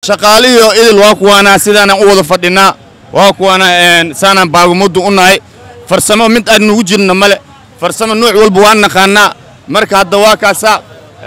shaqaalihiio idil waa kuwaanaa sidaanaan u wada fadhinaa waa kuwaana saanaan baagumuddu u nahay farsamo mid aan nugu jirna male farsamo nuuc walba waan naqaanaa marka hadda waa kaasaa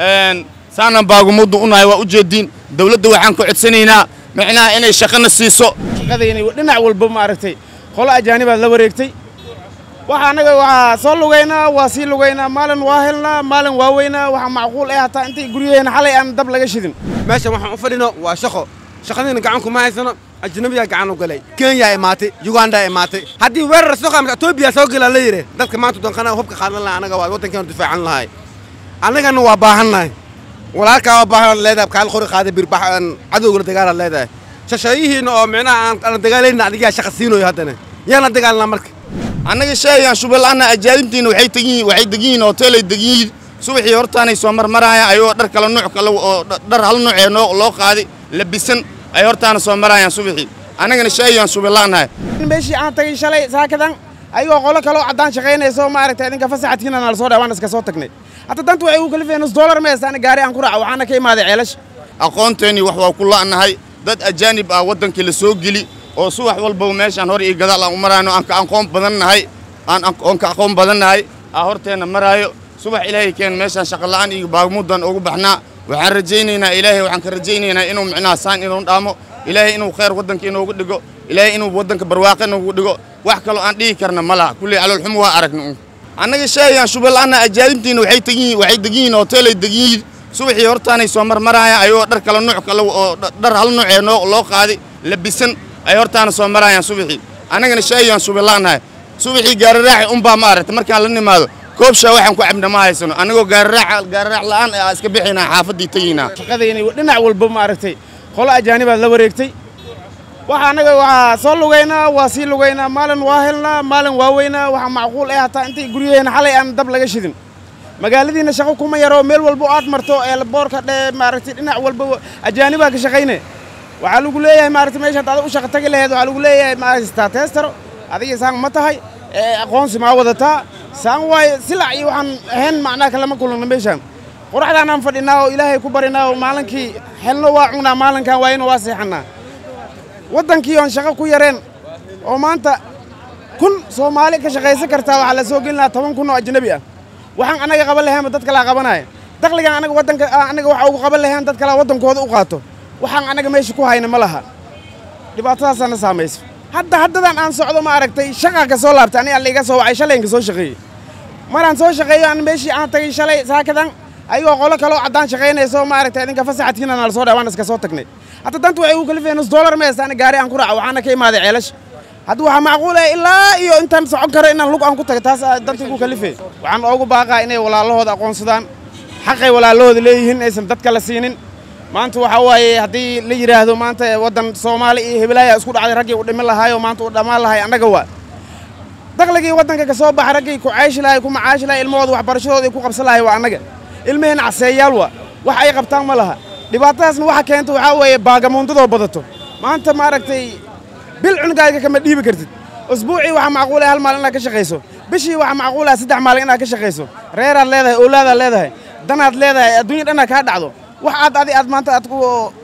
saanaan baagumuddu u nahay waa u jeediin dawladda waxaan ku codsanaynaa micnaha inay shaqana siiso shaqadayni dhinac walba maaragtay qolo ajaanibaad la wareegtay waxa annaga waxaa soo lugaynaa waa sii lugaynaa maalin waa helnaa maalin waa weynaa waxaa macquul ah hataa intay guryaheena xalay aan dab laga shidin meeshan waxaan u fadhino waa shaqo shaqadiina gacan kuma haysano ajnabiyaa gacan u galay kenya imaatay uganda imaatay haddii weerar soo qaamta etoobiya soo galaa la yidhi dadka maanta danqana hubka qaadan laha anaga waa waddankeenu difaacan lahay annagana waa baahannahay walaalkaa waa baahan leedahay kaal qori qaaday birbax cadowgala dagaalaad leedahay shasheeyihiina oo micnaha aan dagaalayna adigaa shaqa siinoyo haddana yaana dagaalnaa marka annaga sheegaan shubalaana ajaanibtiina waxay tegiyiin waxay degiyiin hoteelay degiyiin subaxii hortaanay soo marmarayaan ayagoo dhar kala nuuc kale oo dhar hal nuucee noo loo qaaday labisan ay hortaana soo marayaan subaxii annagana sheegaan shubalaanahay meeshii aan tagay shalay saakadan ayagoo qolo kaloo caddaan shaqaynayso maaragtay idinka fasaxadkiina nala soo dhahay waan iska soo tagnay hadda danta waxay ugu kalifeen nus dollar meestaan gaari aan ku raaco waxaana ka imaaday ceelasha aqoonteennii wax waa ku la'nahay dad ajaanib ah waddankii la soo geli oo subax walbaba meeshaan hor iyo gadaal aan u marayno aan ka aqoon badannahay aan oon ka aqoon badannahay aa horteenna maraayo subax ilaahay keen meeshaan shaqola'aan iyo baagmuddan ugu baxnaa waxaan rajaynaynaa ilaahay waxaan ka rajaynaynaa inuu micnaha saan inuu dhaamo ilaahay inuu khayr waddanka inoogu dhigo ilaahay inuu waddanka barwaaqo inoogu dhigo wax kaloo aan dhihi karna ma laha kulley caloolxumo waa aragna un annaga sheegaan shubalaana ajaanibtiina waxay tegiyiin waxay degiyiin hoteelay degiyiin subaxii hortaanay soo marmarayaan ayagoo dhar kala nuuc kale oo dhar hal nuucee noo loo qaaday labisan ay hortaana soo marayaan subaxii annagana sheegaan shubalaanahay subaxii gaararaaxi unbaa ma aragta markaan la nimaado koobshaa waxaan ku cabna ma haysano annagoo gaararaax gaararaax la'aan aa iska bixinaa xaafaddii tegiynaa shaqadayni dhinac walba maaragtay qolo ajaanibaad la wareegtay waxa annaga waxaa soo lugaynaa waa sii lugaynaa maalin waa helnaa maalin waa weynaa waxaa macquul ah hataa intay guryaheena xalay aan dab laga shidin magaaladiina shaqo kuma yaro meel walba aad marto ee boorka dhe maaragtay dhinac walba ajaanibaa ka shaqayne waxaa lagu leeyahay maaragtay meesha hadda u shaqo tagi laheed waxaa lagu leeyahay maaragtaa teestaro adiga saan ma tahay aqoonsi maa wadataa saan waaye silac iyo waxaan ahayn macnaha kalama kulana meeshaan qoraxdaanaan fadhinaa oo ilaahay ku barinaa oo maalinkii xelno waa cunaa maalinkan waayna waa seexannaa waddankii oon shaqo ku yareen oo maanta kun soomaali ka shaqaysan kartaa waxaa la soo gelin lahaa toban kun oo ajnabi ah waxaan annaga qaban laheenba dad kalaa qabanaya dakhligan anaga waddanka annaga waxa ugu qaban laheen dad kalaa waddankooda u qaato waxaan annaga meesha ku hayna ma laha dhibaatadaasaana saamayso hadda haddadan aan socdo ma aragtay shaqaa ka soo laabtay aniga laiga soo wacay shalayinka soo shaqeeyey maraan soo shaqeeyo aan meeshii aan tagay shalay saakadan ayagoo qolo kaloo caddaan shaqaynayso maaragtay idinka fasaxadkiina nala soo dhahay waan iska soo tagnay hadda danta waxay ugu kalifeen nus dollar meestaan gaari aan ku raaco waxaana ka imaaday ceelasha hadda waxaa macquul ah ilaa iyo intaan socon karo inaan lug aan ku tago taas danta igu kalifeen waxaan oogu baaqaa inay walaalahooda aqoonsadaan xaqay walaalahooda leeyihiin aysan dadka la siinin maanta waxaa waaye haddii la yidhaahdo maanta waddan soomaali iyo hebelaaya isku dhacday raggii u dhimin lahaayo maanta uu dhammaan lahay annaga waa dakhligii waddanka ka soo baxa raggii ku cayshi lahay ku macaashi lahay ilmahooda waxbarashadooda ay ku qabsan lahay waa annaga ilmaheenna caseeyaal waa wax ay qabtaan ma laha dhibaatadaasna waxa keenta waxaa weeye baagamuundadoo badato maanta maaragtay bil cunugaaga kama dhiibi kartid usbuucii waxaa macquul ah hal maalin inaad ka shaqayso bishii waxaa macquul ah saddex maalin inaad ka shaqayso reeraad leedahay owlaadaad leedahay danaad leedahay adduunya dhanna kaa dhacdo wax aad adi aad maanta aad ku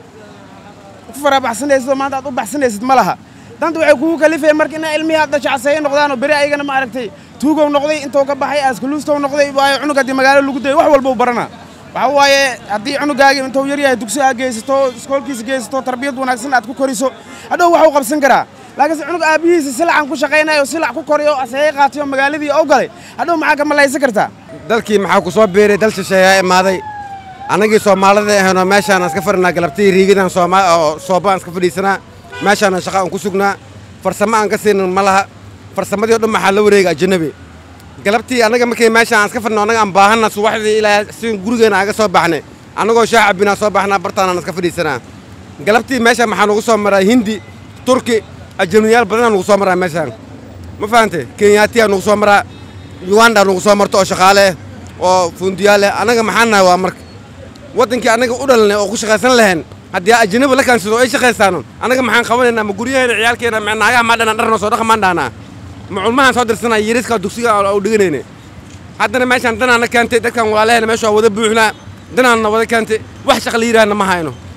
ku farabaxsanaysid oo maanta aad u baxsanaysid ma laha danta waxay kugu kalifeen marka inaa ilmihii aad dhasho caseeyo noqdaan oo beri ayagana maaragtay tuugow noqday intuu ka baxay askuluustow noqday waayo cunug haddii magaalo lagu dayay wax walba u baranaa waxaa waaye haddii cunugaagii intuu yar yahay dugsi aad geysato iskoolkiisa geysato tarbiyad wanaagsan aad ku koriso hadhow waxuu qabsan karaa laakiinse cunug aabbihiisa silacan ku shaqaynayo silac ku koriyo aseeye qaatay oo magaaladii oo galay hadhow maxaa ka malaysan kartaa dalkii maxaa ku soo biiray dal shisheeyaa imaaday annagii soomaalida ahaynoo meeshaan iska fadhinaa galabtii riigidan oo soobaan iska fadhiisanaa meeshaana shaqa aan ku sugnaa farsamo aan ka siinin ma laha farsamadii o dhan maxaa la wareega ajanabi galabtii annaga markii meeshaan aan iska fadhino annaga aan baahanna subaxdii ilaa si gurigeena aga soo baxnay annagoo shaah cabbinaa soo baxnaa bartaanaan iska fadhiisanaa galabtii meeshaan maxaa nugu soo maraa hindi turki ajanabiyaal badanaa nugu soo maraa meeshaan ma fahante kenyaatiyaa nugu soo maraa uganda nugu soo marto oo shaqaale oo fundiyaal leh annaga maxaan nahay waa marka waddankii annaga u dhalanay oo ku shaqaysan lahayn haddii ajanabi la kaansado ay shaqaysaano annaga maxaan qabanaynaa ma guryaheena ciyaalkeena ma naagaha maa dhanaan dharnoo soo dhaqamaan dhaanaa ma culmahaan soo dirsanaa yariska dugsiga u dhiganayne haddana meeshaan danaanna keentay dadkan walaalaheena meesha waa wada buuxnaa danaanna wada keentay wax shaqa la yidhaahna ma hayno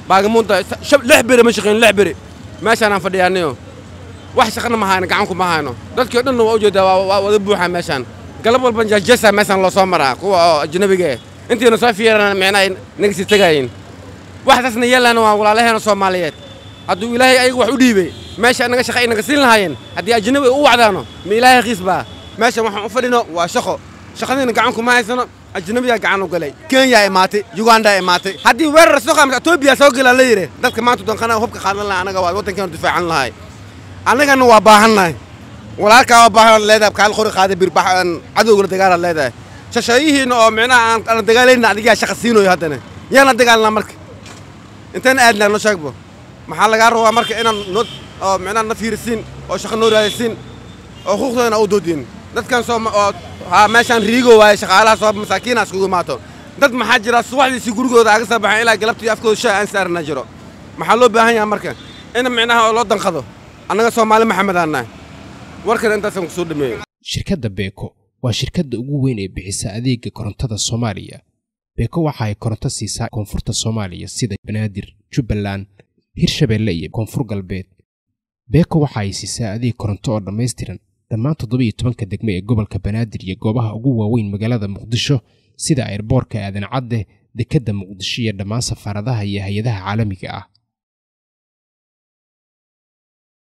baagamuunta shab lix beri ma shaqayn lix beri meeshaanaan fadhiyaaniyo wax shaqana ma hayno gacanku ma hayno dadkii o dhanna waa ujeedaa waa waa wada buuxaa meeshaan galab walban jajasa meeshaan loo soo maraa kuwa oo ajnabiga eh intiina soo fiirana micnaha naga sii tegaayin waxdaasna yeelana waa walaalaheena soomaaliyeed hadduu ilaahay ayaga wax u dhiibay meesha anaga shaqa ay naga siin lahaayeen haddii ajnabi ay u wacdaano ma ilaahay qiis baa meeshan waxaan u fadhino waa shaqo shaqadiina gacanku ma haysano ajnabiyaa gacan u galay kenya imaatay uganda imaatay haddii weerar soo qaamta etoobiya soo gelaa la yidhi dadka maanta danqana hubka qaadan lahaa anaga waa waddankeenu difaacan lahay annagana waa baahannahay walaalkaa waa baahan leedahay kaal qori qaada birbax cadowgala dagaalaad leedahay shashayihiina oo micnaha aan aan dagaalayna adigaa shaqa siinoyo haddana yaan la dagaalnaa marka intaan aadnaa noo sheegbo maxaa lagaa rabaa marka inaan noo oo micnaha na fiirisiin oo shaqa noo raadisiin oo xuquuqdoodana u doodiin dadkan soo oo haa meeshaan riigo waaye shaqaalaha soo masaakiina iskugu imaato dad maxaa jira subaxdiisii gurigooda aga soo baxan ilaa galabtii afkooda shaa aan saarna jiro maxaa loo baahan yahay marka in micnaha oo loo danqado annaga soomaali maxamed aan nahay warkan intaasaan kusoo dhameeyo shirkadda beeko waa shirkadda ugu weyn ee bixisa adeega korontada soomaaliya beeko waxa ay koronto siisaa koonfurta soomaaliya sida banaadir jubbaland hirshabeelle iyo koonfur galbeed beeko waxa ay siisaa adeeg koronto oo dhammaystiran dhammaan toddobiiyo tobanka degme ee gobolka banaadir iyo goobaha ugu waaweyn magaalada muqdisho sida airboorka aadan cadde dekedda muqdisho iyo dhammaan safaaradaha iyo hay-adaha caalamiga ah